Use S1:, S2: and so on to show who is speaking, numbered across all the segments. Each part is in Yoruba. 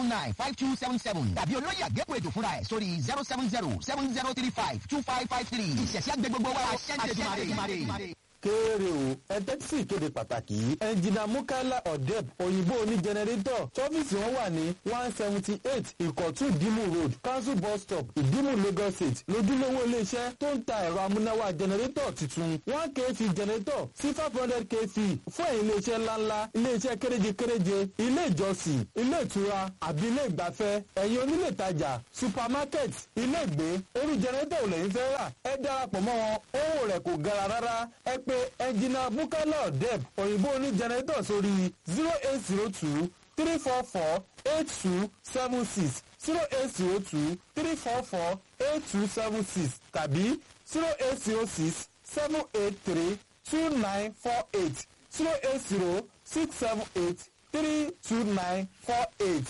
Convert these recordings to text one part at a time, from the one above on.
S1: nine five two seven seven tàbí olóyè àgékù ètò fúnra ẹ̀ sórí zero seven zero seven zero three five two five five three ìṣẹ̀ṣẹ̀ àgbẹ̀ gbogbo wa ṣẹ́ńtẹ̀dùmarè
S2: kéèrè o ẹtẹ́tí sì kéde pàtàkì yìí ẹnjìnà mukaila odeb òyìnbó oní jẹnẹrétọ̀ tọ́fíìsì wọn wà ní one seventy eight ìkọ̀tún ìdímù road council bus stop ìdímù lagos state lójúlówó iléeṣẹ́ tó ń ta ẹ̀rọ amúnáwá jẹnẹrétọ̀ tuntun one kv jẹnẹrétọ̀ sí five hundred kv fún ẹ̀yìn iléeṣẹ́ ńláńlá iléeṣẹ́ kéréje kéréje ilé ìjọsìn ilé ìtura àbí ilé ìgbafẹ́ ẹ̀yìn onílé ìtajà supermarket ilé ìgbé orí jẹnẹrétọ̀ ò lẹ́yìn fẹ́ rà ẹ darapọ̀ mọ́ wọn owó rẹ̀ kò gara rárá ẹ pé ẹnjìnà bukala deb òyìnbó ní jẹnẹrétọ̀ sórí zero eight zero two three four four eight two seven six zero eight zero two three four four eight two seven six tàbí zero eight zero six seven eight three two nine four eight zero eight zero six seven eight three two nine four eight.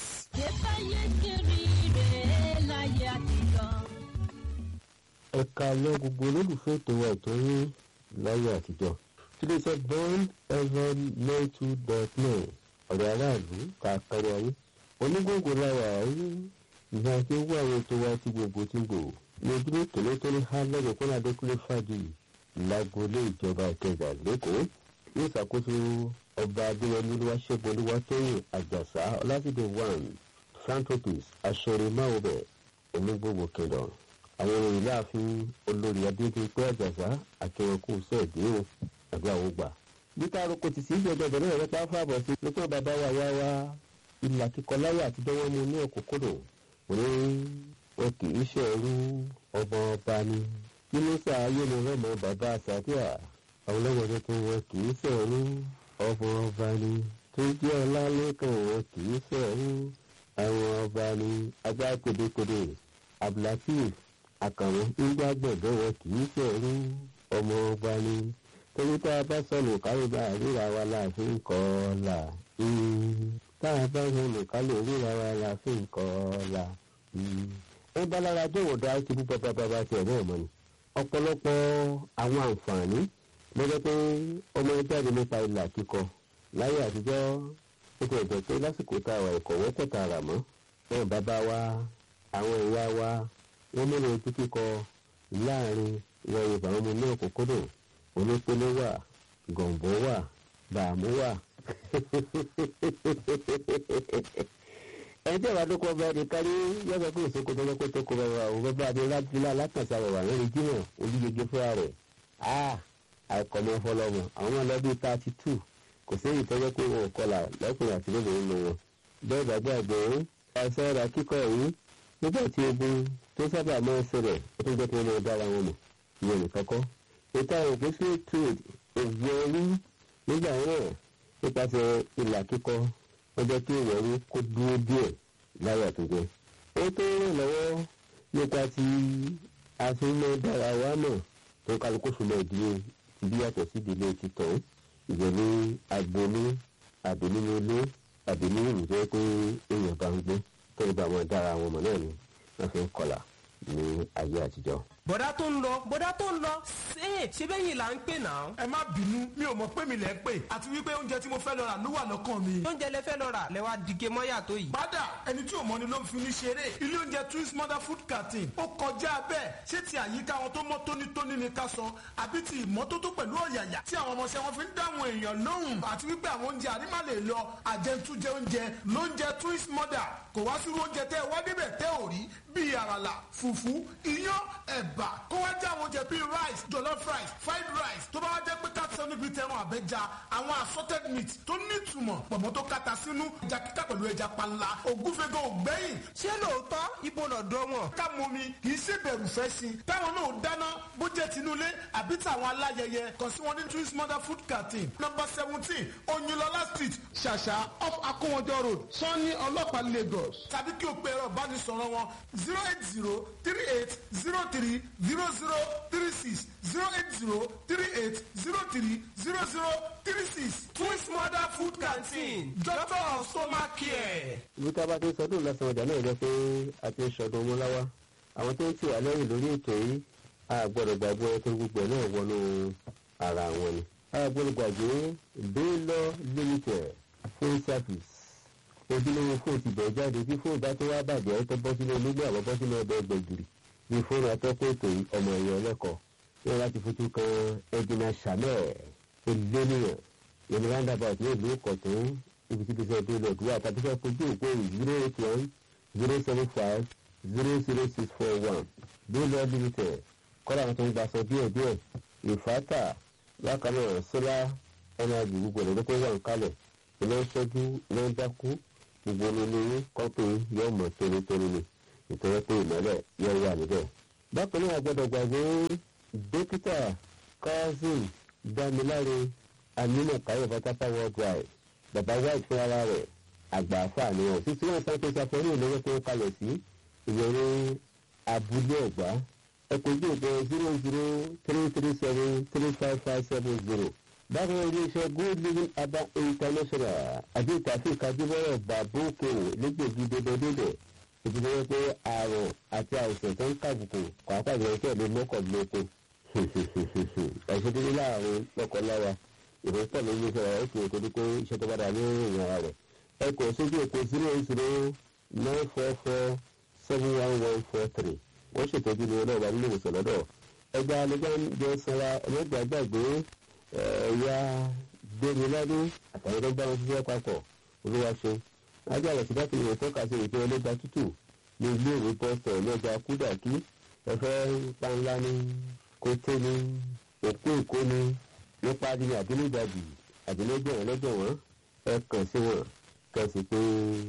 S3: ẹ̀ka lọ gbogbo olólùfẹ́ ètò wa ètò yín láyé àtijọ́ tiléeṣẹ́ bond fm nine two dot nine ọ̀rẹ́ aráàlú káàkiri ayé onígbòǹgbò láwà ayé ìhà tí ó wà àwọn ètò wa tí gbogbo tí ń gbò ní ojúlé tòlótòló há lẹ́gbẹ̀ẹ́ kọ́nà adékúnlé fàdí lágboolé ìjọba ìkẹjà lẹ́kọ̀ọ́ ní ìṣàkóso ọba adéwọlé olúwaṣẹ́gun olúwatóyìn àjàsá ọlásìdè one philanthropist aṣọrèmáwòbẹ̀ onígbòǹgbò kingdom àwọn ìròyìn láàfin olórí adédèpé àjàsá akẹwọkù sẹẹdẹ o àbí àwọn gbà. níta aroko ti sí ìjọba ìbẹ̀rẹ̀ rẹ̀ pa fáàbọ̀ sí nípa bàbá wa yá wa ìlà kíkọ láyé àtijọ́ wọn mú ní òkúkúrò òní wọn kì í ṣẹ̀rú ọmọ ọba ni nínú sàáyé ni wọn mọ bàbá àsàdíà àwọn ọlọ́mọdé tó wọn kì í ṣẹ̀rú ọmọ ọba ni tó jẹ́ ọlálẹ́kàn wọn kì í ṣẹ̀rú àwọn ọba ni agbá pédépédé abdulateef àkàrùn nígbà gbọ̀ngàn wọn kì í ṣẹ̀rú ọmọ ọba ni torí tá a bá sọnù kárìbá ríra wa láàfin kọ́ọ̀là tá a bá sọnù kálò ríra wa láàfin kọ́ọ̀là ẹ bá lára jọ̀wọ́ dá ti bú bàbá bàbá tiẹ̀ náà mọ́ ni ọ̀pọ̀lọpọ̀ àwọn àǹfààní lọ́jọ́ pé ọmọ ẹgbẹ́ àdé nípa ìlà kíkọ láyé àtijọ́ ó ti ẹ̀jẹ̀ pé lásìkò tá a wà ìkọ̀wé tẹ̀ta rà mọ́ náà bàbá wa àwọn ìyá wa wọ́n mẹ́rin ojú kíkọ láàrin ìwọ yorùbá wọn mú ní òkúkúrò olópele wà gọ̀ǹbọ̀ wà bàámú wà. ẹni tí ìwà dúkọ bá di kárí yọ̀bọ̀ pé ìsìnkú tó lọ́kọ́ tó kọ bá wà òun bá di lábílà látàṣà wà lórí jímọ̀ olúyege fúnra rẹ̀ àìkọ̀mọ́ fọlọ́mọ àwọn ọlọ́bí thirty two kò sí èyí tọ́jọ́ pé wọn ò kọlà lọ́kùnrin àti lóbìnrin nínú wọn. bẹ́ẹ̀ gbàgbé àgbẹ̀ àìsàn ọ̀rọ̀ kíkọ́ yìí nígbà tí ogun tó sábà máa ń ṣẹlẹ̀ ó tó jẹ́ pé wọ́n dára wọn mọ̀ ìyẹn nìkan kọ́. ètò àwọn òpèsè trade ògùn orí nígbà náà nípasẹ̀ ìlà kíkọ wọ́n jẹ́ kí ìwọ̀rí kó dúró díẹ̀ láyé àtúnjẹ. ó tó ràn lọ́wọ́ nípa ti àfihàn dára wa mọ̀ tó kálukú fúnlẹ̀ ìdílé bí yàtọ̀ sí ìdílé títọ̀ ìgbẹ̀lú agboolé àbí nínú ilé àbí ní ìlú tó yẹ pé èèyàn bá ń gbé tó ń bá wọn dára wọn mọ̀ náà ni wọ́n fi ń kọlà ní ayé àtijọ́.
S4: bọ̀dá tó ń lọ bọ̀dá tó ń lọ ṣé ṣé bẹ́yìn là ń pè náà.
S5: ẹ má bínú mi ò mọ̀ pé mi lẹ̀ ń pè àti wípé oúnjẹ tí mo fẹ́ lọ rà ló wà lọ́kàn mi.
S4: oúnjẹ lẹ fẹ́ lọ rà lẹ wá dìge mọ́yà tó yìí.
S5: bàdà ẹni tí ò mọ ni ló ń fi ní ṣeré ilé oúnjẹ twins mother food canteen ó kọjá bẹ́ẹ̀ ṣé ti àyíká wọn tó mọ́ tónítóní ni ká sọ àbí ti ìmọ́tótó pẹ̀lú ọ̀yàyà tí àwọn ọmọọṣẹ́ wọn fi ń dáhùn èèyàn lóhùn àti wípé àwọn oúnjẹ àrímà lè lọ àjẹntújẹ oúnjẹ lóúnjẹ twins mother kò wá sí oúnjẹ tẹ́ ẹ wá débẹ̀ tẹ́ ò rí bíi àràlà fùfú iyán ẹ̀bà kó wá jẹ́ àwọn oúnjẹ bíi rice jollof rice fried rice tó bá wá jẹ́ pé káàtì sẹ́nu bíi tẹran àbẹ́ja àwọn assorted meat tó nítumọ̀ pọ̀mọ́ tó kata sínú ẹja kíkà pẹ̀lú ẹja panla ògúnfẹ́gàn ògbẹ́yìn.
S4: ṣé lóòótọ́ ibo lọ́dọ̀ wọn.
S5: ká mọ mi kì í ṣe bẹ̀rù fẹ́ sí i táwọn náà dáná bó jẹ́ tinúlé àbí tàwọn aláyẹyẹ kàn sí wọn ní twins mother food canteen number seventeen oyinlọlá street ṣàṣà off akówọjọ road sanni ọlọ́pàá lagos tàbí kí o pe ẹ̀rọ ìbánisọ̀rọ̀ wọn zero eight zero three eight zero three zero zero three six zero eight zero three eight zero three zero zero three six twins mother food canteen doctor of stomach care.
S3: ibi tá a bá ti sọdún lọ́sàn-án ọjà náà jẹ́ pé a ti ń sọdún ọmọláwá àwọn tó ń tì wá lẹ́yìn lórí ètò yìí a gbọ́dọ̀ gbàgbé ẹtọ́ gbogbo ẹ̀ náà wọnú ara wọn ni a gbọ́dọ̀ gbàgbé baylor limited full service ojúlówó fóònù ti bẹ̀rẹ̀ jáde tí fóònù bá tó wá bàjẹ́ tó bọ́ sínú onígbà àbọ̀ bọ́ sínú ọbẹ̀ gbẹ̀gìrì ní fóònù atọ́kọ̀ ètò yìí ọmọ ẹ̀yọ ọlẹ́kọ̀ọ́ ní láti fojú kan ẹ̀dínà sàmẹ́ ẹ̀lẹ́nìyàn yẹn roundabout ní ìlú ìkọ̀tún ibi tí bísí ẹ̀dín lọ́dún wà tàbí fẹ́ fojú òpó zero eight one zero seven five zero zero six four one bílọ̀ limited kọ́lá àwọn tó ń gbaṣọ díẹ̀ díẹ̀ ìfátà bákan náà sọ́lá ẹnàjì gbogbo ẹ̀rọ tó wà ń kalẹ̀ iná ṣẹ́jú iná dákú gbogbo olóyún kọ́pì yóò mọ̀ tónítóní ni ìtọ́jú pé ìmọ̀lẹ̀ yóò wà níbẹ̀. bákan náà gbọ́dọ̀ gbàgbé dókítà kazeem dámiláre aminu kayo fatapa worldwide baba white fún ara rẹ̀ àgbà àfààní ọ̀ títí wọn sáré tó ṣàfẹ́rí ìlú tó kalẹ̀ sí ìyẹn abúlé ọ̀gbá ẹ̀kọ́jú òpó zero zero three three seven three five five seven zero bákan náà iléeṣẹ́ good living urban international àbí ìtàfíì kájúbọ̀rọ̀ bàbókò lẹ́gbẹ̀ẹ́jì débẹ̀débẹ̀ ìdílé wọn pé àrùn àti àìsàn tó ń kàbùkù pàápàá ìjọba ìṣẹ́ ìlú mọ́kànlélógún ẹ̀ṣẹ̀ dídí láàrin lọ́kọ̀ọ́láwa ìrẹ́pọ̀ ló ń yẹ sọ̀rọ̀ ẹ̀kọ́ ètò ní pé iṣẹ́ tó bá dà ní ìrìn ara rẹ̀ ẹ̀kọ́ sójú òpó zero eight zero nine four four seven one one four three wọ́n ṣètọ́jú ní ọlọ́ọ̀bá nílé ìwòsàn lọ́dọ̀ ẹgbẹ́ alẹ́gbẹ́ sanra ẹlẹ́gbẹ́ àgbàgbé ẹ̀yà gbẹ̀míládé àtàwọn tó ń bá wọn ṣiṣẹ́ papọ̀ olúwa ṣe ajá rẹ̀ síbá kìnìún tọ́ka sí ìpín ọlọ́gba tútù ní ilé ìwé pọ́sítọ̀ ọlọ́gba kúdàkí ẹ̀fẹ́ panlá ní kóté ní òkú èkó ní nípa ní àdínlẹ́gbàjì àdínlẹ́gbẹ̀wọ̀n lẹ́gbẹ̀wọ̀n ẹ kàn sí wọn kàn sí pé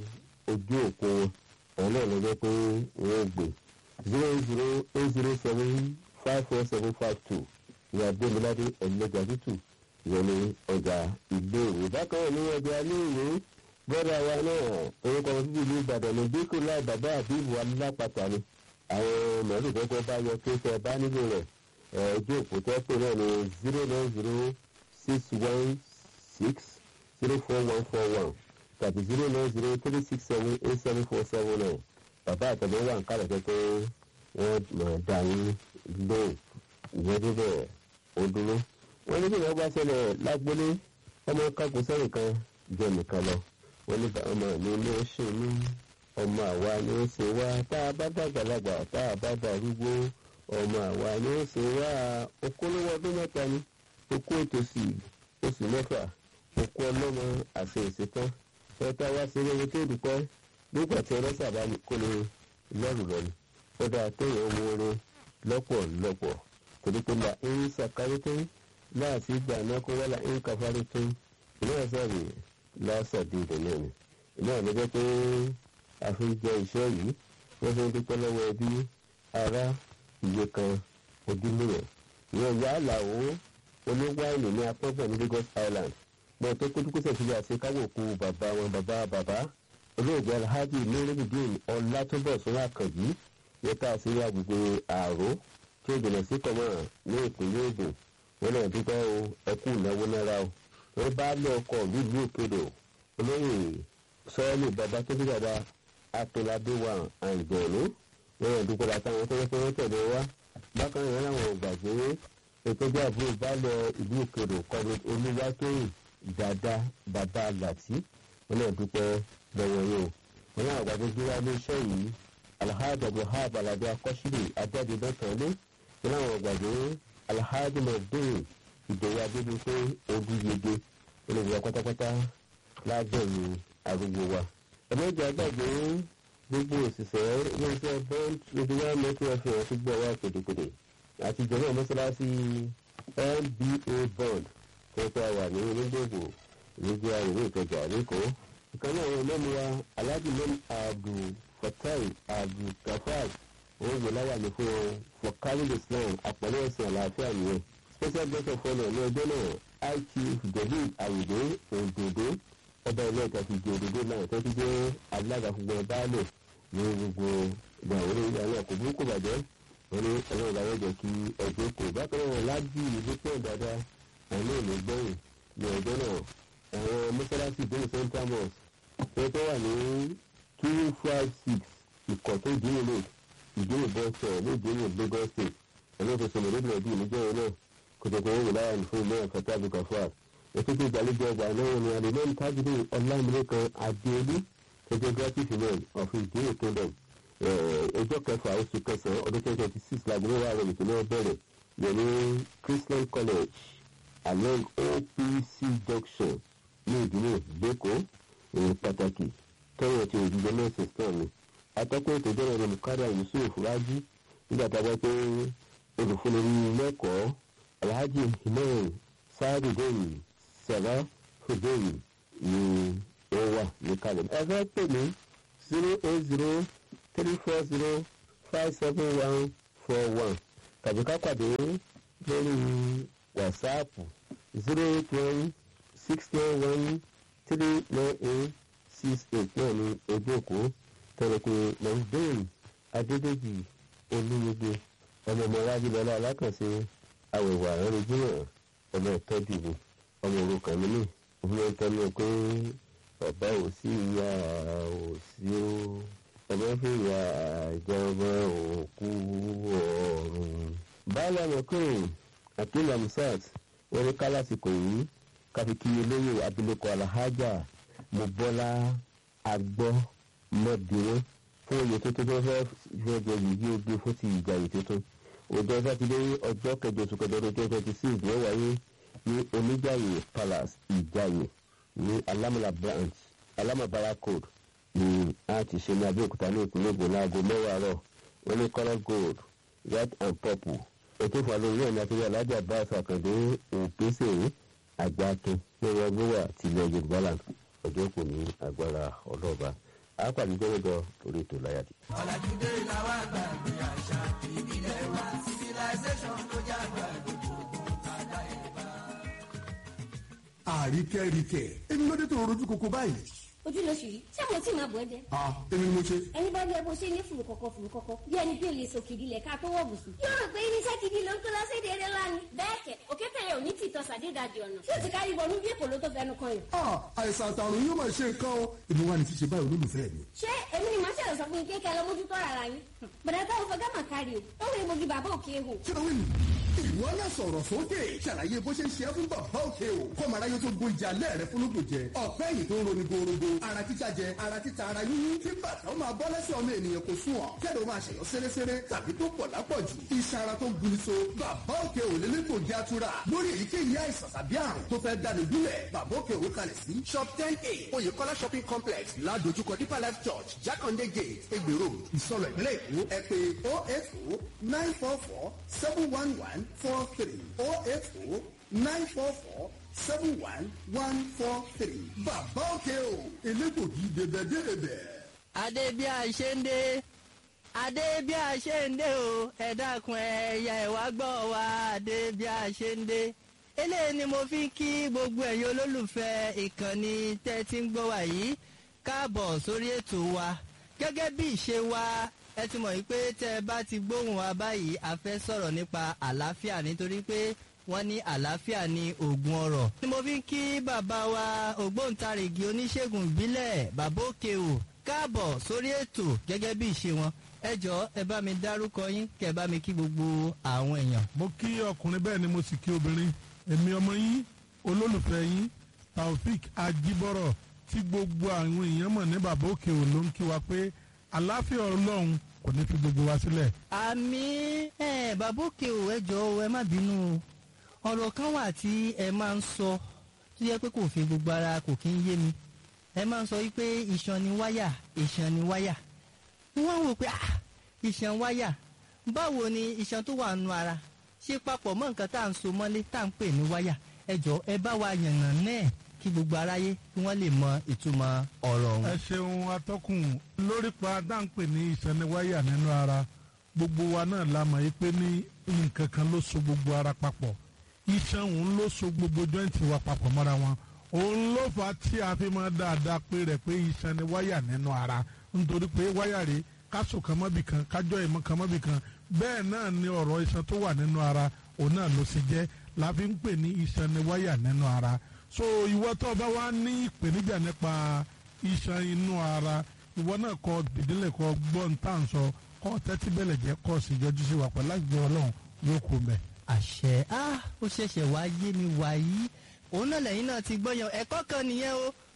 S3: ojú òkú wọn náà lọ́jọ́ pé wọ́n gbé zero zero eight zero seven five four seven five two ní agbẹ́míládé ẹ̀lẹ́gbà tútù ìyẹn ní ọjà ilé ìwé bákan náà ní ọjà ilé ìwé bọ́dà wa náà orúkọ wọn títí ìlú ìbàdàn ní bíkú láì bàbá àbíbù alápàtà ni àwọn mọ̀lú kọ́kọ́ bá yọ kí ṣe bá nílò rẹ̀ ojú òpó tó pè náà ní zero nine zero six one six zero four one four one tàbí zero nine zero three six seven eight seven four seven nine bàbá àtẹ̀lẹ́ wà ń kálẹ̀ pé pé wọ́n mọ̀ dá yín lóhùn ìyẹn débẹ̀ ó dúró. wọ́n ní bí wọ́n bá ṣẹlẹ̀ lágbólé ọmọ kágun sẹ́yìn kan jẹ́ nìkan lọ wọ́n ní ọmọ mi ló ṣe mí ọmọ àwa ni ó ṣe wá tá a bá dàgbàlagbà tá a bá darúgbó ọmọ àwa ni ó ṣe wá okòólówó ọdún mẹ́ta ni okó ètòsí oṣù mẹ́fà okó ọlọ́mọ àṣẹ ìṣetán ẹ̀ka wá sí eré tó dùpẹ́ nígbà tí ọlọ́sà bá kó lè lọ́rùn lọ́nu ó dáa téèyàn wo orin lọ́pọ̀lọpọ̀ torí pé la ń ṣàkárí tó láti gbà náà kó wọ́n la ń kàfárí tó ìlú ẹ̀sẹ̀ rè lásàdé ìdènà ni ìlú ẹ̀ lọ́jọ́ pé a fi ń jẹ iṣẹ́ yìí wọ́n fi ń dúpẹ́ lọ́wọ́ ẹbí ará iye kan ojúlówó ìyẹn ìyá àlàó oníwáìnì ní apọ́gbọ̀n ní lagos island gbọ́n tó kó dúkúsẹ̀ sílẹ̀ àti káwọ̀ kú bàbá wọn bàbá bàbá olóògbé alhaji nurudeen ọlátúbọ̀sún àkànjí yẹta sí agbègbè àró tí ó jìnà sí kọ̀mọ́ ní ìpínlẹ̀ ògùn wọn náà dúpẹ́ o ẹkú ìnáwó náírà o wọn bá lọ ọkọ̀ nílùú òkèdè olóyè sọ́ọ́lù bàbá tó bí bàbá atọ́ládé wa àìgbọ̀nú wọn náà dúpẹ́ látàwọn tó yẹ pé wọ́n tẹ̀lé wa bákan náà làwọn ò gbàgbé ìtọ́jú àbúrò bá lọ ìlú òkèdè kọ́ni olúwatóyìn dada bàbá làtí wọn náà dúpẹ́ lọ́wọ́ yìí o wọn náà gbàgbé gbéra ní iṣẹ́ yìí alhaji abdulhab alade akọ́sílẹ̀ ajáde lọ́tọ̀ọ́lé wọn náà gbàgbé alhaji mọ̀gbìn ìdòwò adébíyẹ ogun yege olùdíje pátápátá lábẹ́rù arúgbó wa. ẹ̀mẹ́jọ àgbàgbé gbogbo òṣìṣẹ́ iléeṣẹ́ bond radio one network fm ti gbọ́ wá pèdèpèdè àti ìjọba mọ́sálásí nba bond tó tẹ́ wà ní onígbògbò nígbà ìlú ìkẹjà lẹ́kọ̀ọ́ ìkan náà wọn lẹ́nu wa alhaji lẹ́nu abdul fatai abdul gafar òun yóò láwà ní fún wọn for carrying islam àpẹẹrẹ ẹ̀sìn àlàáfíà nìyẹn special guest of honour ní ọjọ́ náà high chief david ayinde òdòdó ọba ilé ìta ti di òdòdó náà tó ti jẹ́ alága fún gbọ́n baálẹ̀ ní gbogbo ìgbàwọlé ìyá náà kò burúkú bàjẹ́ wọn ní ọjọ́ ìdáwọ́ jẹ́ kí ẹgbẹ́ kò bákan náà lájú ìlú pọ̀ dáadáa àwọn náà lè gbẹ̀yìn ní ọjọ́ náà àwọn mọ́sálásí ìdílé central mosque tó tó wà ní two five six ìkọ̀ tó ìdílé road ìdílé bọ́sẹ̀ ní ìdílé lagos state ẹ̀rọ tó sọ̀rọ̀ lórí ẹ̀dí ìníjọ́ yẹn náà kòtòkò owó láyà ní fún ilé ẹ̀kọ́ tábí kọfà ètò tó ìgbàlejò ọgbà náà ní alimẹ́ni tábìlì ọlámilẹ́kan adéolú photographic women of ìdílé kingdom ọjọ́ kẹfà oṣù kẹsàn-án ọdún twenty twenty six láago mẹ́wàá àwọn ètò náà bẹ̀rẹ̀ yẹn ní christian college along opc junction ní ìdílé lẹ́kọ̀ọ́ ìrìn pàtàkì tọ́wọ́ ti òjijì mẹ́sàn án ni atọ́kùn ètò ìjọba ìrìn kárí yusuf rájí nígbà tá a bá pé olùfúnni lẹ́kọ̀ọ́ alhaji himel sáàdùdẹ́yìn sẹ̀rá fúdẹ́yìn ni ó wà ní kalẹ̀. ẹ fẹ́ pè mí zero eight zero three four zero five seven one four one tàbí ká pàdé lórí wàsáàpù zero eight one six nine one three nine eight six eight náà ní ojú òkú tẹ̀lẹ̀kùn nàìjíríà adédèjì olúyege ọmọ ọmọ wájú lọ́la alákànṣe àwẹ̀wò àrẹ́rẹ́ jìnnà ọmọ ìtọ́jú mi ọmọ òrukàn mi ní òun ń tẹnu pé bàbá ò sí ìyá ò sí ó ọmọ fìyà ìjọba òkú ọ̀run. báyọ̀ mọ̀kùnrin akeem amsat wọ́n ní kálásìkò yìí káfíkì olóyè abilékọ alhaja mobọ́lá agbọ́ mọ́dúró fún oyè tuntun tó fẹ́ fẹ́ jẹ yìí oge fún ti ìjàyè tuntun ọjọ́ sátidé ọjọ́ kẹjọ oṣù kẹjọ ọdún twenty twenty six ló wáyé ní oníjàyè palace ìjàyè ní alámàlà branch alámàbára code ní a ti ṣe ní abẹ́òkúta ní ìpínlẹ̀ èkó láago mẹ́wàá rọ̀ wọ́n ní colour gold red and purple ètò ìfàlóyè ẹ̀ní àti alájà báṣọ àkàndé òpèsè àgbàkin lórí ọgbọ́wà tilẹ̀ yorùbá land ọjọ́ kò ní agbára ọlọ́ọ̀bá àápàdé jẹ́wọ́jọ lórí ètò láyàtì.
S6: ọ̀làjúdé làwọn àgbàgbé àṣà ìbílẹ̀ wa civilization ló jẹ́ àgbàgbé
S7: àríkẹ́ríkẹ́ èmi ló dé tó rojú koko báyìí.
S8: ojú lóṣù yìí ṣé mo tí máa bọ̀ ẹ́ jẹ́.
S7: ah èmi ni mo ṣe.
S8: ẹni bá rí ẹ bó ṣe ní fùrù kọ̀kọ̀ fùrù kọ̀kọ̀ bí ẹni bí olè sọ kìdí lẹ̀ ká tó wọ̀ bùsùn. yóò rò pé irinṣẹ́ gidi ló ń kó lọ sí èdè eré lánàá. bẹ́ẹ̀ kẹ̀ òkè tẹ̀yẹ ò ní tìtọ́ sàdédàdì ọ̀nà tí ò ti kárí bọ̀ níbi èkó ló tó fẹnu kan yìí.
S7: ah àìsàn àtàrùn yóò máa ṣe nǹkan o èmi wà ní ti ṣe báyìí olólùfẹ́ mi.
S8: ṣé èmi ni màá ṣẹlẹ̀ sọ fún yín kékeré lọ mójútó ara yín. bẹ̀rẹ̀ táwọn fẹ́ gámà kárí o ó wẹ̀ mogi bàbá òkè hù.
S7: kí ló wí nù. ìwọ náà sọ̀rọ̀ sókè ṣàlàyé bó ṣe ń ṣe é fún bàbá òkè o kọ́mọ aráyé tó gbó ìjà lẹ́ẹ̀rẹ́ fúnlógún jẹ ọ̀pẹ́ yìí tó ń roni gorogo ara títa jẹ ara títa ara yíyún kí bàtà ó máa bọ́ lẹ́sẹ̀ ọmọ ènìyàn kò sùn ọ́ kẹ́lẹ́ ó máa ṣẹ̀yọ́ sẹ́rẹ́sẹ́rẹ́ tàbí tó pọ̀ lápọ̀jù iṣan ara tó ń guni so bàbá òkè ò lélẹ́ kò jẹ́ àtúrà lórí èyíkéyìí àìsàn tàbí àrùn tó fẹ́ dání gúnlẹ̀ bàbá òkè ò kalẹ̀ sí shop ten a oyèkọ́lá shopping complex ládojúkọ deeper life church jákàndé gate egbè road ìsọlọ ìpínlẹ̀ èkó ẹ pé oh eight oh nine four four seven one one four three oh eight oh nine four four seven one one four three bàbá òkè o elégbògi dèbẹ̀dèbẹ̀.
S9: adé bí a ṣe ń dé adé bí a ṣe ń dé o ẹ dákun ẹyà ẹwà gbọ́ wa adé bí a ṣe ń dé eléyìí ni mo fi ń kí gbogbo ẹ̀yin olólùfẹ́ ìkànnì tẹ́ ti ń gbọ́ wa yìí káàbọ̀ sórí ètò wa gẹ́gẹ́ bí ìṣe wa ẹ ti mọ̀ wípé tẹ́ ẹ bá ti gbóhùn wa báyìí a fẹ́ sọ̀rọ̀ nípa àlàáfíà nítorí pé wọ́n ní àlàáfíà ní oògùn ọ̀rọ̀. ni mo fi ń kí bàbá wa ògbóǹtarìgì oníṣègùn ìbílẹ̀ bàbá òkè o káàbọ̀ sórí ètò gẹ́gẹ́ bí ìṣe wọn ẹ jọ ẹ bá mi dárúkọ yín kẹ ẹ bá mi kí gbogbo àwọn èèyàn.
S5: mo kí ọkùnrin bẹ́ẹ̀ ni mo sì kí obìnrin èmi ọmọ yín olólùfẹ́ yín taofik ajibọrọ tí gbogbo àwọn èèyàn mọ̀ ní bàbá òkè ò ló ń kí wa pé àlàáfíà ọlọ́run kò ní fi gbogbo wa sílẹ̀.
S9: àmì ẹ bàbá òkè o ẹ jọ ẹ má bínú o ọ̀rọ̀ kan wà tí ẹ máa ń sọ tó yẹ pé kò fi gbogbo ara kò kí ń yé mi ẹ máa ń sọ wípé iṣan ni wáyà iṣan ni wáyà wọ́n wò pé ah iṣan wáyà báwo ni iṣan tó wà nù ara ṣe papọ̀ mọ́ nǹkan tá à ń so mọ́lé tá à ń pè ní wáyà ẹ jọ ẹ bá wa yànnà náà kí gbogbo aráyé kí wọ́n lè mọ ìtumọ̀ ọ̀rọ̀ ọ̀hún.
S5: ẹ ṣeun atọ́kùn lórí pa dáńpẹ̀ ní ìsẹ́niwáyà nínú ara gbogbo wa náà la mọ̀ yí pé ní nǹkan kan ló so gbogbo ara papọ̀ iṣan òun ló so gbogbo jọ́ǹtì wa papọ̀ mọ́ra wọn òun ló fà á tí a fi máa dáadáa pé rẹ̀ pé iṣan ni wáyà nínú ara nítorí pé wáyà rèé káṣù kan mọ́bì kan kájọ́ ìmọ̀ kan mọ́bì kan bẹ́ẹ̀ náà ni ọ̀rọ̀ iṣan tó wà nínú ara òun náà ló ṣe jẹ́ la fi ń pè ní iṣan ni wáyà nínú ara so ìwọ tó bá wá ní ìpèníjà nípa iṣan inú ara ìwọ náà kọ ìdílé kọ gbọ́n tá à ń sọ kọ́ tẹ́tí bẹ̀lẹ̀ jẹ́ kọ́ sí yọjú sí wa pẹ̀lú àgbẹ̀ ọlọ́run yóò kó mẹ́.
S9: àṣẹ á ó ṣẹ̀ṣẹ̀ wá yé mi wàyí òun náà lẹ́yìn náà ti gbọ́yàn ẹ̀kọ́ kan nìyẹn o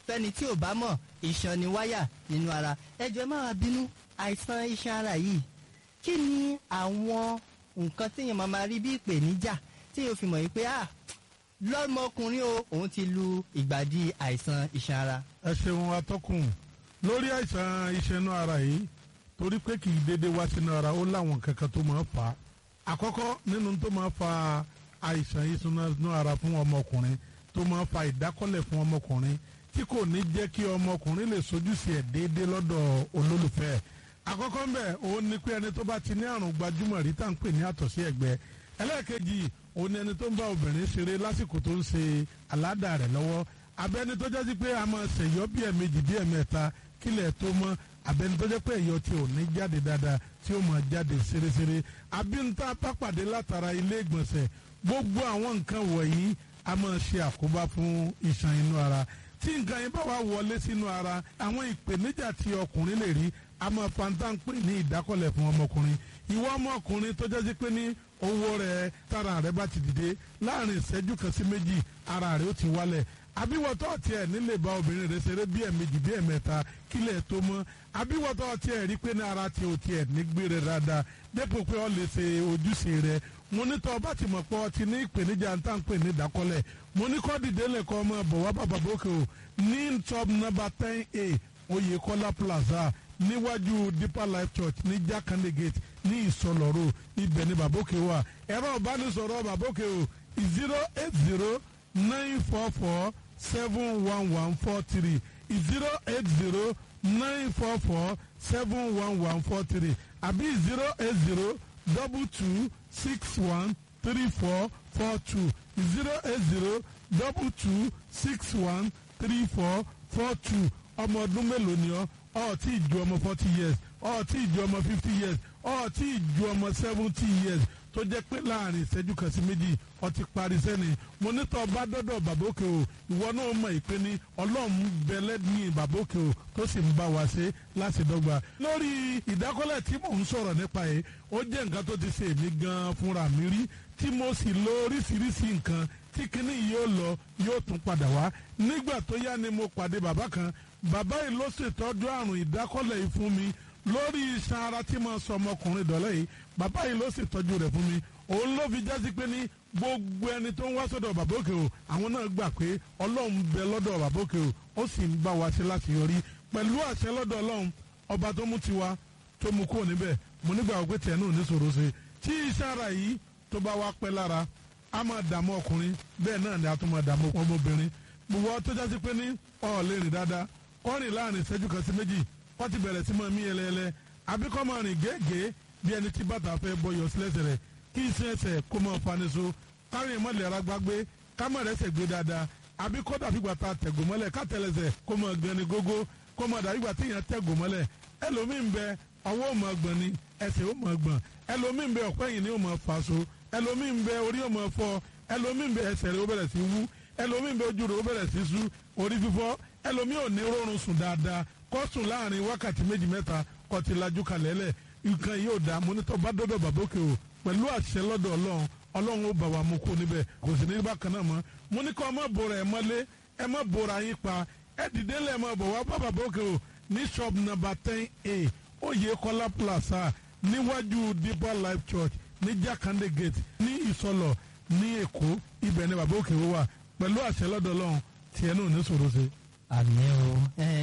S9: fẹ́ni tí ò bá mọ̀ ìṣàn ni wáyà nínú ara ẹjọ́ ẹ má wá bínú àìsàn iṣan ara yìí kí ni àwọn nǹkan téèyàn máa máa rí bí ìpèníjà téèyàn fi mọ̀ yìí pé ah lọ́mọkùnrin o òun ti lu ìgbàdí àìsàn iṣan ara.
S5: ẹ ṣeun atọ́kùn lórí àìsàn iṣan ara yìí torí pé kì í dédé wá sínú ara ó láwọn kankan tó máa ń fà á àkọ́kọ́ nínú tó máa ń fa àìsàn iṣan ara fún ọmọkùnrin tó máa ń fa ìdákọ́lẹ̀ fún ọmọkùnrin tí kò ní jẹ́ kí ọmọkùnrin lè sojúṣe ẹ̀ déédéé lọ́dọ̀ olólùfẹ́ ẹ̀ àkọ́kọ́ ń bẹ̀ òun ni pé ẹni tó bá ti ní àrùn gbajúmọ̀ rí tá à ń pè ní àtọ̀sí ẹ̀gbẹ́ ẹlẹ́ẹ̀kejì òun ni ẹni tó ń bá obìnrin ṣeré lásìkò tó ń ṣe aládà rẹ̀ lọ́wọ́ abẹ́ni tó jẹ́ sí pé a máa ṣèyọ́ bí ẹ̀mejì bí ẹ̀mẹ́ta kílẹ̀ tó mọ́ abẹ́ni tó jẹ́ pé ẹ̀yọ́ tí ò ní jáde dáadáa tí ó máa jáde ṣeréṣeré abínta pápàdé látara ilé ìgbọ̀nsẹ̀ gbogbo àwọn nǹkan wọ̀nyí a máa ṣe àkóbá fún iṣan inú ara tí nǹkan yẹn bá wà wọlé sínú ara àwọn ìpèníjà tí ọkùnrin lè rí a máa fanta ń pè ní ìdákọ̀lẹ̀ fún ọmọkùnrin ìwọ ọmọkùnrin tó jẹ́ sí pé ní owó rẹ̀ tára rẹ̀ bá ti dìde láàrin ìṣẹ́jú kan sí méjì ara rẹ̀ ó ti wálẹ̀ àbíwọ̀tọ́ tiẹ̀ nílé bá obìnrin rẹ̀ ṣeré bí ẹ̀mejì bí ẹ̀mẹ́ta kílẹ̀ tó mọ́ àbíwọ̀tọ́ tiẹ̀ rí pé ní ara tiẹ̀ ò tiẹ̀ ní gbére dáadáa dépò pé ọ lè ṣe ojúṣe rẹ̀ mo ní tọ́ ọba ti mọ̀ pé ọ ti ní ìpèníjà ń tà ń pè ní ìdákọ́lẹ̀ mo ní kọ́ dìde lẹ́kọ́ ọmọ bọ̀ wá bàbá bókè o ní top number ten a Oyèkọ́lá plaza níwájú deeper life church ní jákàndé gate ní ìsọlọ́rọ̀ ibẹ̀ ní bàbókè wà ẹ̀rọ ìbánisọ̀rọ̀ bàbókè o zero eight zero nine four four seven one one four three zero eight zero nine four four seven one one four three àbí zero eight zero double two six one three four four two zero eight zero double two six one three four four two ọmọ ọdún mélòó ni ọ ọ tí ì ju ọmọ forty years ọ tí ì ju ọmọ fifty years ọ tí ì ju ọmọ seventy years tó jẹ́ pé láàrin ìṣẹ́jú kan sí méjì ọ ti parí sẹ́ni mo ní tọ́ bá dọ́dọ̀ bàbókè o ìwọ náà mọ̀ ìpè ní ọlọ́run bẹ̀lẹ́ ní bàbókè o tó sì ń bá wa ṣe láti dọ́gba. lórí ìdákọ́lẹ̀ tí mò ń sọ̀rọ̀ nípa yìí ó jẹ́ nǹkan tó ti ṣe èmi gan-an fúnra mi rí tí mo sì lo oríṣiríṣi nǹkan tí kinní yóò lọ yóò tún padà wá nígbà tó yá ni mo pàdé bàbá kan bàbá yìí ló ṣètọ́jú àrùn ìdákọ́lẹ̀ yìí fún mi lórí iṣan ara tí mo sọ ọmọkùnrin dọ̀lẹ́ yìí bàbá yìí ló ṣètọ́jú rẹ̀ fún mi òun ló fi jásí pé ní gbogbo ẹni tó ń wá sọ́dọ̀ bàbá òkè o àwọn náà gbà pé ọlọ́run bẹ lọ́dọ̀ bàbá òkè o ó sì ń bá wa ṣe láti yọrí pẹ̀lú àṣẹ lọ́dọ̀ ọlọ́run ọba tó mú tiwa tó mú kúrò níbẹ̀ mo nígbà wípé tiẹ̀ náà ní sòro ṣe tí iṣan ara yìí tó bá wá pẹ́ lára a máa dààmú ọkùnrin bẹ́ẹ̀ náà ni a tún máa dààmú ọmọbìnrin gbogbo tó jásí pé ní ọ̀ lè rìn dáadáa kọ́rin láàrin ìṣẹ́jú kan sí méjì wọ́n ti bẹ̀rẹ̀ sí máa mí ẹlẹ́ẹlẹ́ àbí kọ́ máa rìn gẹ́gẹ́ bí ẹni tí bàtà fẹ́ bọyọ̀ sílẹ̀sẹ̀ rẹ̀ kí iṣẹ́ ẹsẹ̀ kó máa fani so kárin mọ́lẹ̀ ara gbágbé ká má rẹ́sẹ̀ gbé dáadáa àbí kó dàbí gbà tá a tẹ̀gò mọ́lẹ̀ ká tẹ̀lẹ̀sẹ̀ kó máa gan ni gógó kó máa dàbí gbà tí èèyàn tẹ̀gò mọ́lẹ̀ ẹlòmíì ń bẹ ọwọ́ ò máa gbọ̀n ni ẹsẹ̀ ò máa gbọ̀n ẹlòmíì ń bẹ ọ̀pẹ́ yìí ni ò máa fà so ẹlòmíì ń bẹ orí ò máa fọ́ ẹlòmíì ń bẹ ẹsẹ̀ rẹ̀ ó bẹ̀rẹ̀ sí wú ẹlòmíì ń bẹ ojú rẹ̀ ó bẹ̀rẹ̀ sí sú orí fífọ́ ẹlòmíì ò ní rọrùn sùn dáadáa kó sùn láàrin wákàtí méjì mẹ́ta kó ti lajú kalẹ̀ lẹ̀ nǹkan yóò dá mọ́nítọ́ bá dọ́dọ̀ bàbókè o pẹ̀lú àṣẹ lọ́dọ̀ ọlọ́run ọlọ́run ó bà wá mú kó níbẹ̀ kò sì ní bákan náà mọ́ mo ní kọ́ ẹ má bora ẹ mọ́lé ẹ má bora yín pa ẹ dìde lẹ̀ mọ́ bọ̀ wá bá bàbókè o ní shop number ten a Oyèkọ́lá plaza níwájú deeper life church ní Jákàndé gate ní ìsọlọ ní Èkó ibẹ̀ ni bàbókè o wà pẹ̀lú àṣẹ lọ́dọ̀ ọlọ́run tiẹ̀ náà ní sòro ṣe.
S9: àmì o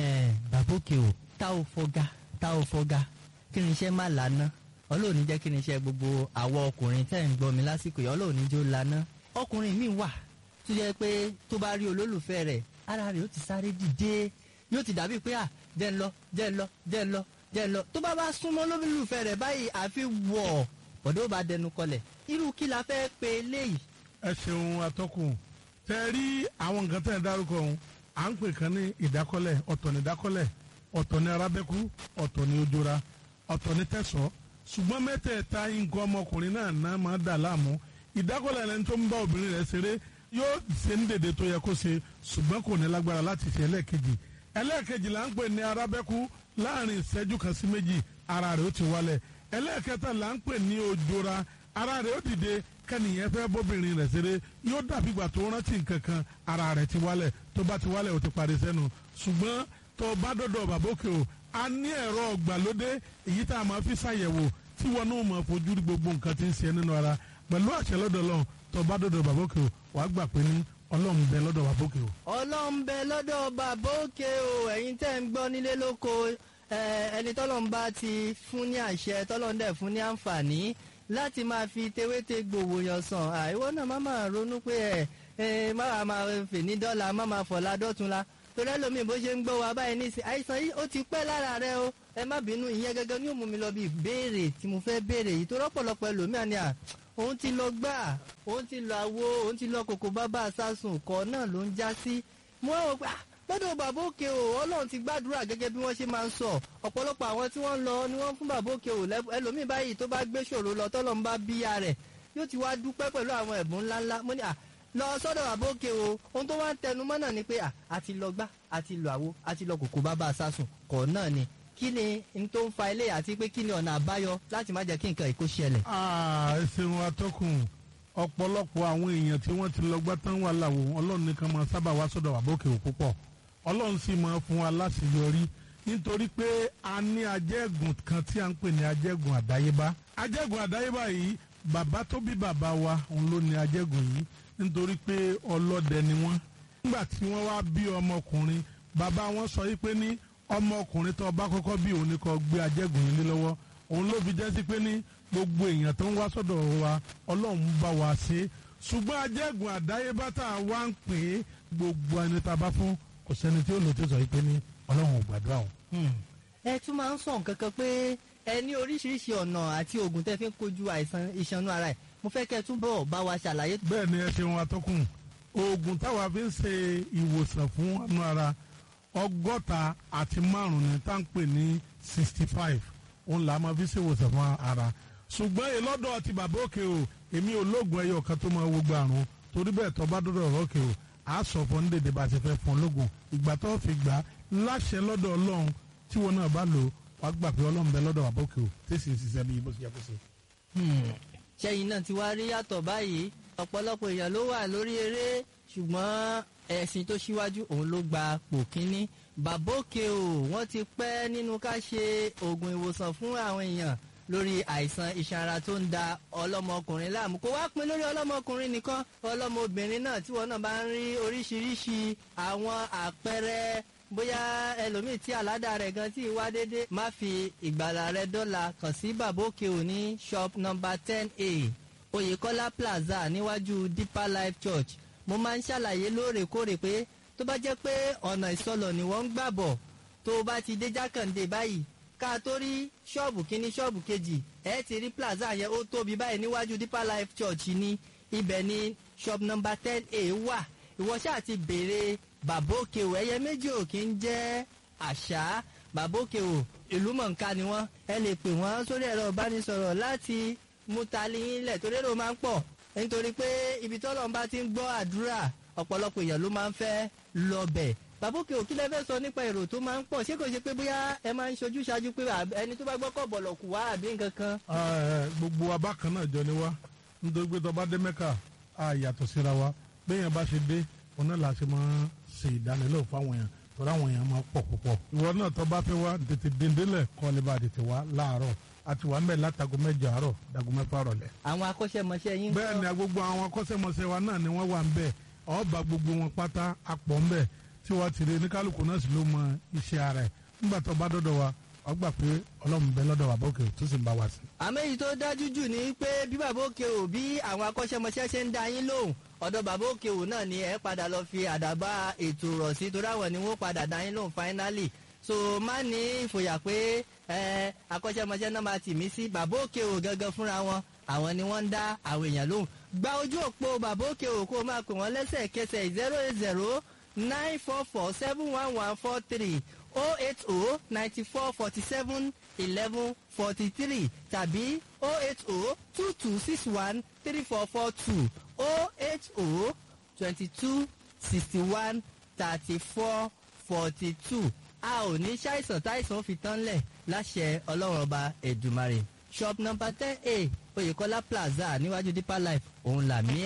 S9: bàbókè o tá ò fọgá tá ò fọgá kí ni iṣẹ́ má lànà ọlọ́ọ̀ni jẹ́ kí ni iṣẹ́ gbogbo àwọ̀ ọkùnrin tẹ́ ń gbọ́ mi lásìkò yìí ọlọ́ọ̀ni jó lànà ọkùnrin mi wà tó jẹ́ pé tó bá rí olólùfẹ́ rẹ̀ ara rẹ̀ ó ti sáré dìde yóò ti dàbí pé à jẹ́ ń lọ jẹ́ ń lọ jẹ́ ń lọ jẹ́ ń lọ tó bá bá súnmọ́ olólùfẹ́ rẹ̀ báyìí àfi wọ̀ ọ̀dọ́ bá dẹnu kọlẹ̀ irú kí la fẹ́ pe léyìí.
S5: ẹ ṣeun atọ́kùn tẹ rí àwọn nǹkan tẹ̀ ń dárúkọ ọ̀hún à ń pè kan ní ìdákọ́lẹ̀ ọ̀tọ̀ ní ìdákọ́lẹ̀ ọ̀tọ̀ ní arábẹ́kú ọ̀tọ̀ ní ojora ọ̀tọ̀ ní tẹ̀sọ́ ṣùgbọ́n mẹ́tẹ̀ẹ̀ta nǹkan ọmọkùnrin náà náà máa dà láàmú ìdákọ́lẹ̀ ẹni tó ń bá obìnrin rẹ̀ ṣeré yóò ṣe ní dèdè tó yẹ kó ṣe ṣùgbọ́n kò ní lágbára láti ṣe ẹlẹ́ẹ̀kejì ẹlẹ́ẹ̀kejì là ń pè ní arábẹ́kú láàrin ìṣẹ́jú kan sí méjì ara rẹ̀ ó ti wálẹ̀ ẹlẹ́ẹ̀kẹta là ń pè ní ojora ara rẹ̀ ó dìde kẹ́nìyẹn fẹ́ bóbìnrin rẹ̀ ṣeré yóò dàbí ìgbà tó rántí nǹkan kan ara rẹ̀ ti wálẹ̀ tó bá ti wálẹ̀ o ti parí sẹ́nu ṣùgbọ́n tó bá dọ̀dọ̀ bàbá òkè o a ní ẹ̀rọ ọ̀gbàlódé èyí tá a máa fi ṣàyẹ̀wò tí wọn náà máa fojú rí gbogbo nǹkan tí ń ṣe nínú ara pẹ̀lú àṣẹ lọ́dọ̀ lọ́hùn tó bá dọ̀dọ̀ bàbá òkè o wàá gbà pé ní ọlọ́run bẹ lọ́dọ̀ bàbá òkè o.
S9: ọlọ́run bẹ lọ́dọ̀ bàbá òkè o ẹ̀yin tẹ́ ń gbọ́ nílé lóko ẹ, ẹni tọ́lọ́run bá ti fún ní àṣẹ tọ́lọ́run dẹ̀ fún ní àǹfààní láti máa fi tewéte gbòòwò yàn sàn àìwọ́ náà má máa ronú pé ẹ ẹ má wàá máa fè ní dọ́là má máa fọ̀la dọ́tunla torí ẹlòmíì bó ṣe ń gbọ́ wa báyìí nísìn àìsàn yìí ó ti pẹ́ lára rẹ o ẹ má bínú ìyẹn gẹ́gẹ́ ní òmùmí lọ bí ìbéèrè tí mo fẹ́ béèrè yìí tó rọ́pọ̀lọpọ̀ ẹlòmíà ni à òun ti lọ gbà òun ti lọ àwo òun ti lọ kòkó bábà sásùn kọ náà ló ń já sí mo rò pé ah, lọ́dọ̀ bàbá òkè o ọlọ́run ti gbàdúrà gẹ́gẹ́ bí wọ́n ṣe máa ń sọ ọ̀pọ̀lọpọ̀ àwọn tí wọ́n ń lọ ni wọ́n fún bàbá òkè o lẹ́bù- ẹlòmíì báyìí tó bá gbé ṣòro lọ tọ́lọ́ ń bá bíyà rẹ̀ yóò ti wá dúpẹ́ pẹ̀lú àwọn ẹ̀bùn ńláńlá mo ní à lọ sọ́dọ̀ bàbá òkè o ohun tó wá ń tẹnu mọ́ náà ni pé à àti lọ gbá àti lọ àwo àti lọ kòkó bábà sásùn kọ̀ náà ni kí ni n tó ń fa ilé àti pé kí ni ọ̀nà àbáyọ láti má jẹ́ kí nǹkan ìkó ṣẹlẹ̀.
S5: Ah, ẹ ṣeun atọ́kùn ọ̀pọ̀lọpọ̀ àwọn èèyàn tí wọ́n ti lọ gbá tán wà láwo ọlọ́run nìkan máa sábà wá sọ́dọ̀ wà bókè ò púpọ̀ ọlọ́run sì máa fún wa láṣeyọrí nítorí pé a ní ajẹ́gùn kan tí a ń pè ní ajẹ́gùn àdáyébá ajẹ́gùn àdáyébá yìí bàbá tó bí bàbá wa òun ló ní ajẹ́gùn yìí nítorí pé ọlọ́dẹ ni wọ́n nígbà tí wọ́n wá bí ọmọkùnrin bàbá wọn sọ yìí pé ní ọmọkùnrin tó bá kọ́kọ́ bí òun ni kó gbé ajẹ́gùn yìí lé lọ́wọ́ òun ló fi jẹ́ sí pé ní gbogbo èèyàn tó ń wá sọ́dọ̀ wa ọlọ́run bá wa ṣe é ṣùgbọ́n ajẹ́gùn àdáyébá tá a wá ń pè é gbogbo ẹni tá a bá fún kò sẹ́ni tí ó lò tó sọ yìí pé ní ọlọ́run ò gbàdúrà o.
S9: ẹ tún máa ń sọ nǹkan kan pé ẹ ní oríṣiríṣi ọ̀nà àti oògùn tẹ́ fi ń kojú àìsàn ìṣanú ara ẹ̀ mo fẹ́ kẹ́ ẹ túbọ̀ bá wa ṣàlàyé.
S5: bẹ́ẹ̀ ni ẹ ṣeun atọ́kùn oògùn táwa fi ń ṣe ìwòsàn fún ọ̀nà ara ọgọ́ta àti márùn-ún ni tá à ń pè ní sixty five òun là á máa fi ṣe ìwòsàn fún ara ṣùgbọ́n èlọ́dọ̀ ti bàbá òkè o èmi ò lóògùn ẹyọ kan tó máa wo gba àrùn torí bẹ́ẹ̀ tó bá dọ́dọ̀ ọ̀rọ̀ òkè o à á sọ fún dédé bá a ti fẹ́ fún lóògùn ìgbà tó fi gbà á láṣẹ lọ́dọ̀ ọlọ́run tí wọn náà bá lò wàá gbà pé ọlọ́run bẹ lọ́dọ̀ bàbá òkè o tẹ̀sí ṣiṣẹ́ bí bó ṣe yẹ kó ṣe.
S9: ṣẹ́yìn náà ti wá rí yàtọ̀ báyìí ọ̀pọ̀lọpọ̀ èèyàn ló wà lórí eré ṣùgbọ́n ẹ̀sìn tó ṣíwájú òun ló gba pò kínní bàbá òkè o wọ́n ti pẹ́ nínú ká ṣe oògùn ìwòsàn fún àwọn èèyàn lórí àìsàn iṣan ara tó ń da ọlọ́mọkùnrin láàmú kó wá pin lórí ọlọ́mọkùnrin nìkan ọlọ́mọbìnrin náà tí wọn náà bá ń rí oríṣiríṣi àwọn àpẹẹrẹ bóyá ẹlòmíì tí àládà rẹ̀ gan tí wá dédé má fi ìgbàlà rẹ̀ dọ́là kàn sí bàbá òkè ò ní shop number ten a oyèkọ́lá plaza níwájú deeper life church mo máa ń ṣàlàyé lóòrèkóòrè pé tó bá jẹ́ pé ọ̀nà ìsọlọ̀ ni wọ́n ń gbà bọ̀ tó o bá ti dé jákàndé báyìí ká tó rí ṣọ́ọ̀bù kínní ṣọ́ọ̀bù kejì ẹ ti rí plaza yẹn ó tóbi báyìí níwájú deeper life church ní ibẹ̀ ní shop number ten a wà ìwọ ṣáà ti béèrè bàbá òkè o ẹyẹ méjì ò kí ń jẹ́ àṣà bàbá òkè o ìlú mọ̀ǹká ni wọ́n ẹ lè pè wọ́n sórí ẹ̀rọ ìbánisọ̀rọ̀ láti mú tali yín lẹ̀ torí èrò máa ń pọ̀ nítorí pé ibi tọ́lọ́run bá ti ń gbọ́ àdúrà ọ̀pọ̀lọpọ̀ èèyàn ló máa ń fẹ́ lọ bẹ̀ bàbá òkè òkí lẹ́fẹ́ sọ nípa èrò tó máa ń pọ̀ ṣé kò ṣe pé bóyá ẹ máa ń ṣojú ṣáájú pé ẹni tó bá gbọ́ kọ̀ bọ̀lọ̀ kù wá àbí nǹkan kan.
S5: gbogbo wa bákan náà jọ ni wá nítorí pé tó bá dé mẹ́kà á yàtọ̀ síra wa bẹ́ẹ̀ yẹn bá ṣe dé òun náà la ṣe máa ṣe ìdánilẹ́wò fáwọn èèyàn torí àwọn èèyàn máa pọ̀ púpọ̀ ìwọ náà tó bá fẹ́ wá tètè dèndélẹ̀ kọ́ lè bá tètè wá láàárọ̀ àti wà ń bẹ̀ látago mẹ́jọ àárọ̀ dago mẹ́fà rọ̀lẹ́.
S9: àwọn akọ́ṣẹ́mọṣẹ́ yín.
S5: bẹ́ẹ̀ ni gbogbo àwọn akọ́ṣẹ́mọṣẹ́ wa náà ni wọ́n wà ń bẹ̀ ọba gbogbo wọn pátá apọ̀ ń bẹ̀ tí wọ́n ti rí ní kálukú náà sì ló mọ iṣẹ́ ara ẹ̀ nígbà tó bá dọ́dọ̀ wa wọ́n gbà pé ọlọ́run bẹ lọ́dọ̀ bàbá òkè tó sì ń bá wa sí.
S9: àmọ́ èyí tó dájú jù ni pé bí bàbá òkè ò bí àwọn akọ́ṣẹ́mọṣẹ́ ṣe ń da yín lóhùn ọ̀dọ̀ bàbá òkè ò náà ni ẹ padà lọ fi àdàbà ètò rọ̀ sí torí àwọn ni wọ́n padà da yín lóhùn finally so má ní ìfòyà pé ẹ akọ́ṣẹ́mọṣẹ́ náà máa tì mí sí bàbá òkè ò gangan fúnra wọn àwọn ni wọ́n ń dá àwọn èèyàn lóhùn gba ojú òpó bàbá òkè ò kó o máa pè wọ́n lẹ́sẹ̀kẹsẹ̀ zero eight zero nine four four seven one one four three oh eight oh ninety four forty seven eleven forty three tàbí oh eight oh two two six one three four four two oh eight oh twenty two sixty one thirty four forty two a ò ní ṣàìsàn táìsàn fi tán lẹ̀ láṣẹ ọlọ́run ọba ẹ̀dùmarè shop number ten a oyèkọ́lá plaza níwájú deeper life òun làmí ẹ̀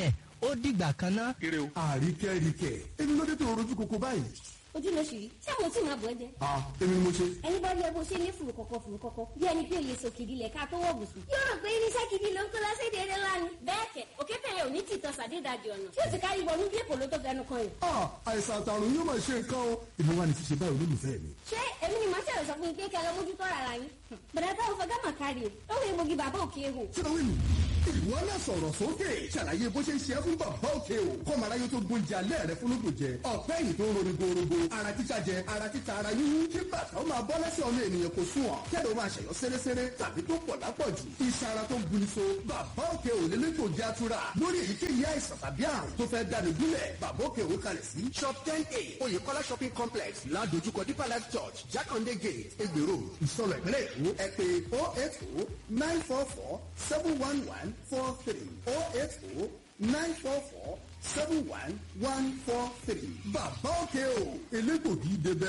S9: ó dìgbà kan ná.
S7: àríkẹ́ríkẹ́ èmi ló dé tó rojú koko báyìí.
S8: ojú ló ṣì rí ṣé mo tí máa bọ̀ ẹ́ jẹ.
S7: ah èmi ni mo ṣe.
S8: ẹni bá yẹ bó ṣe ní fùrù kọ̀kọ̀ fùrù kọ̀kọ̀ bí ẹni pé òye sòkìdí lẹ̀ ká tó wọ̀ bùsùn. yóò rò pé irinṣẹ́ gidi ló ń kó lọ́sẹ̀dẹ̀ eré lánàá. bẹ́ẹ̀ kẹ̀ òkè tẹ̀yẹ ò ní tìtọ́ sàdédàjì ọ̀nà tí ó ti kárí wọnú bí èkó ló tó fẹnu kan yìí.
S7: ah àìsàn àtàrùn yóò máa ṣe nǹkan o. èmi wà ní ṣíṣe báyìí olólùfẹ́ mi.
S8: ṣé èmi ni màá ṣẹ̀rọ̀ sọ fún yín pé kẹ́ ẹ lọ mójútó ara yín. bẹ̀rẹ̀ táwọn fẹ́ gámà kárí o lọ́wọ́ egbògi bàbá òkè ehò.
S7: kí ló wí nù. ìwọ náà sọ̀rọ̀ sókè ṣàlàyé bó ṣe ń ṣe é fún bàbá òkè o kọ́ màá ráyé tó gbóúnjẹ alẹ́ rẹ fún lóògùn jẹ ọ̀pẹ́ yìí tó ń roni gorogo ara títa jẹ ara títa ara yíyún kí bàtà ó máa bọ́ lẹ́sẹ̀ ọmọ ènìyàn kò sùn ọ̀ kẹ́lẹ́ ó máa ṣẹ̀yọ́ sẹ́rẹ́sẹ́rẹ́ tàbí tó pọ̀ lápọ̀jù iṣan ara tó ń guni so bàbá òkè ò lè lẹ́tọ̀ jẹ́ àtúrà lórí èyíkéyìí àìsàn tàbí àrùn tó fẹ́ dání gúnlẹ̀ bàbá òkè ò kalẹ̀ sí shop ten a oyèkọ́lá shopping complex ládojúkọ deeper life church jákàndé gate egbèrò ìsọ̀rọ̀ ìpínlẹ̀ èkó ẹ pé oh eight oh nine four four seven one one four three oh eight oh nine four four seven one one four three bàbá òkè ò elégbògi débẹ̀.